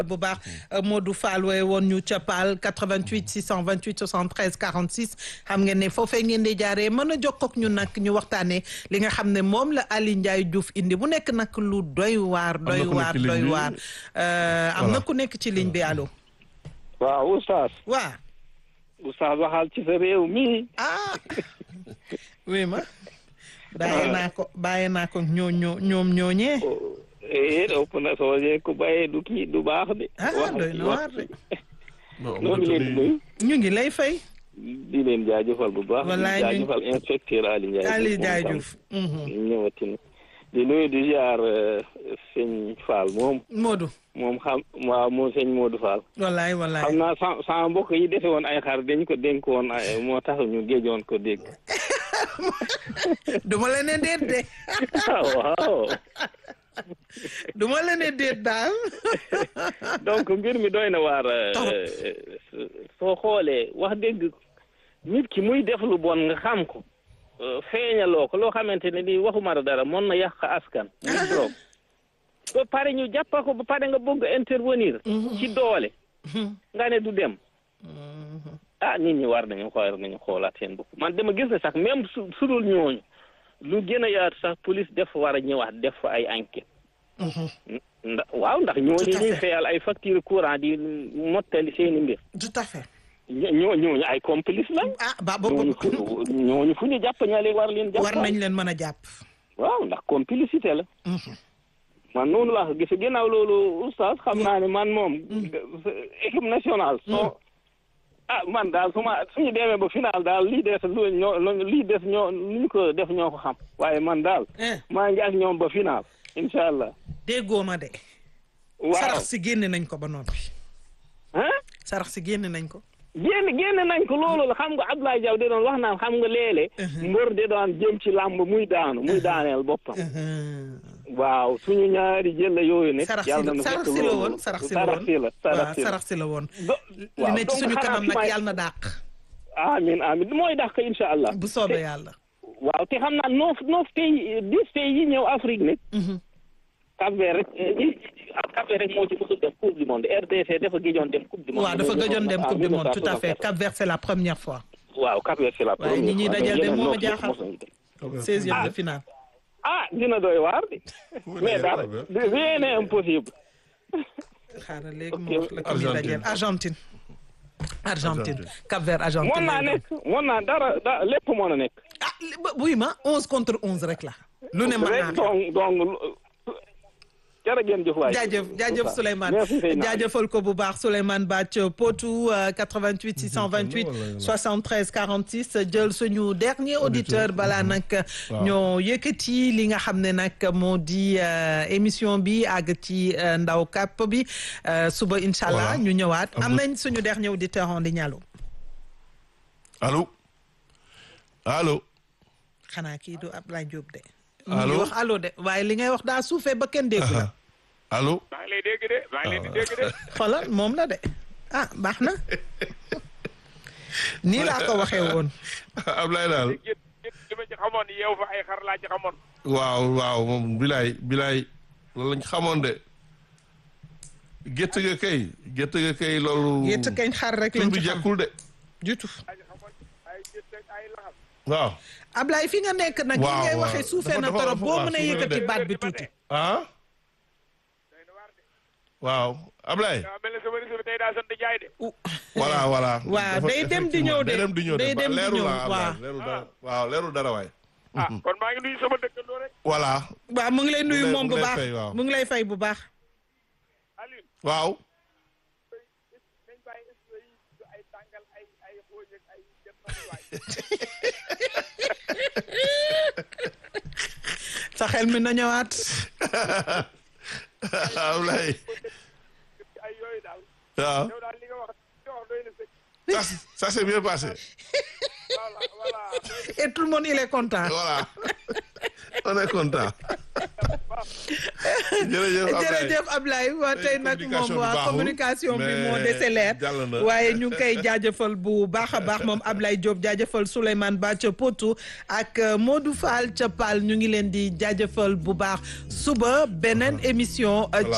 bu baax Modou Fall wooye woon ñu ca Paal 88 628 73 46 xam ngeen ne foofee ngeen di jaaree mën a jokkoo ak ñun nag ñu waxtaanee li nga xam ne moom la Ali Ndiaye Diouf indi bu nekk nag lu doy waar doy waar doy waar am na ku nekk ci ligne bi allo waaw oustaz waa oustaz waxal ci sa réew mi ah oui ma bàyyi naa ko bàyyi naa ko ñoo ñoo ñoom ñooñee eh ëpp na soo jee ku bàyyee du kii du baax de ah doy na waar de noo ngi leen di nuyu ñu ngi lay fay di leen jaajëfal bu baax Wallaay di ñu- jaajëfal inspecteur Ali Ndiaye Ali moom Ndiaye tam Diouf mhm. ñëwati na di nuyu di ziar eh, sëñ Fall moom Modou moom xam waaw moom sëñ Modou Fall wallaay wallaay xam naa sa sama mbokk yi defe woon ay xar dañ ko dénk woon ay moo tax ñu géejoon ko dégg duma la ne déet de waaw duma la ne déet daal donc mbir mi doy na waar eh, soo xoolee wax dëgg nit ki muy def lu bon nga xam ko eh, feeñaloo ko loo xamante ne ni waxuma la dara mën na yàq askan muy drogue ba pare ñu jàppa ko ba pare nga bëgg intervenir ci doole nga ne du dem ah nit ñi war nañu xool nañu xoolaat seen bopp man dama gis ne sax même su sudul ñooñu lu gën a yaatu sax police def war a ñëwaat def fa ay enquête ndax waaw ndax ñooñu Tout à ñuy fait. fayal ay facture courant di mottali seeni mbir tout à fait ñoo ñooñu ay complice lañ ah ba ba ñooñu fu ñooñu fu ñu jàpp ñaale war leen jàpp war nañ leen mën a jàpp waaw ndax complicité la man noonu laa ko gis ginnaaw loolu oustaz xam naa ne man moom équipe nationale soo ah man daal su ma suñu demee ba final daal lii des lu ñoo lii des ñoo lu ñu ko def ñoo ko xam waaye man daal eh maa ngi ak ñoom ba final incha allah déggoo ma de waaw sarax si génne nañ ko ba noppi ah sarax si génne nañ ko génn génn nañ ko loolu la xam nga Abdoulaye Diaw de doon wax naan xam nga léeg-léeg mbër de doon jëm ci làmb muy daanu muy daaneel boppam waaw suñu ñaari jël la yooyu ne sarax si yàlla la na sarax fekk si la loolu. woon sarax si la woon sarax si la sarax waaw si la sarax si la woon Do- li waaw, ne ci donc suñu xanaa kanam fi nag may- yàlla na dàq amin amin mooy dàq incha allah bu soobee yàlla waaw te xam naa noof noof pays dix pays yi ñëw Afrique ne Cap Vert rek eh, Cap Vert rek moo ci mësul dem coupe du monde RDC dafa gëjoon dem coupe du monde waaw dafa gëjoon dem Ah, coupe du monde tout à fait 1964. Cap Vert c'est la première fois waaw Cap Vert c'est la waaye première ñi ñuy fois, dajal mais de yeneen moo ma noof yëpp jaaxal. mosuñu dem. seizième de finale ah dina doy waar de mais dara rien n'est impossible xaaral léegi Ok. mu wax la ko ñuy dajal Argentine Argentine Cap Vert Argentine mën naa lay doon. nekk mën naa dara da lépp mën a nekk ah li- ba- buy ma onze contre onze rek la lu ne mën naa rek ne donc donc jërë ngeen jëf waay jaajëf jaajëf Souleymane Merci, Seydina. jaajëfal ko bu baax Souleymane Bath Potou euh, 88 628 73 46 jël suñu dernier auditeur balaa nag ñoo yëkkati li nga xam ne nag moo di euh, émission bi àgg ci euh, ndaw kàpp bi euh, suba incha allah Voilà. ñu ñëwaat am Am na- nañ suñu dernier auditeur en ligne allo allo allo xanaa kii du Ablaye Diop de Allo? ñu ngi wax allo de waaye li ngay wax daa suufee ba kenn déggu la allo maa ngi lay dégg de maa ngi leen di dégg de xoolal moom la de ah baax na nii laa ko waxee woon Ablaye daal gét gét li ma ci xamoon yeew fa ay xar laa ci xamoon waaw waaw moom bilaay bilaay loolu lañ xamoon de gétt ga kay gétt ga kay loolu yétt kañ xar rek tur lañ bi ci xam jekkul de du tout laa ci xamoon ay gét ak ay laxas waaw Ablaye fi nga nekk nag li Waaw, ngay waaw. waxee suufee Dafa- na dafa- torop dafa- boo waaw, mënee suufee na yëkkati de. baat bi tuuti ah doy na waar de waaw Ablaye daa mel ne sama réseau bi tey daa sant jaay de voilà voilà waaw, Dafa- day dem di ñëw de. day dem di ñëw de Day dem di leerul ñëw, la waaw. Ablaye leerul dara waaw leerul dara waay ah kon maa ngi nuyu sama dëkkandoo rek voilà waaw mu ngi lay nuyu lay- moom mu bu lay baax fay, waaw. mu ngi lay fay bu baax Alioune waaw nañ bàyyi expo yi du ay tàngal ay ay xooñ ak ay jëm waay sa xel mi na ñëwaat Ablaye ay yooyu daal waaw yow daal li nga wax li nga wax doy na sëkk ça ça s'est bien passé voilà voilà et tout le monde il est content voilà on est content jërëjëf Ablaye jërëjëf Ablaye waa tey nag moom communication bi waa baaxul, communication bi mais moo dese leer jàll na. waaye ñu ngi koy jaajëfal bu baax a baax moom Ablaye Diop jaajëfal Souleymane Ba ca Potou ak euh, Modou Fall ca Pal ñu ngi leen di jaajëfal bu baax suba beneen émission euh, Voilà.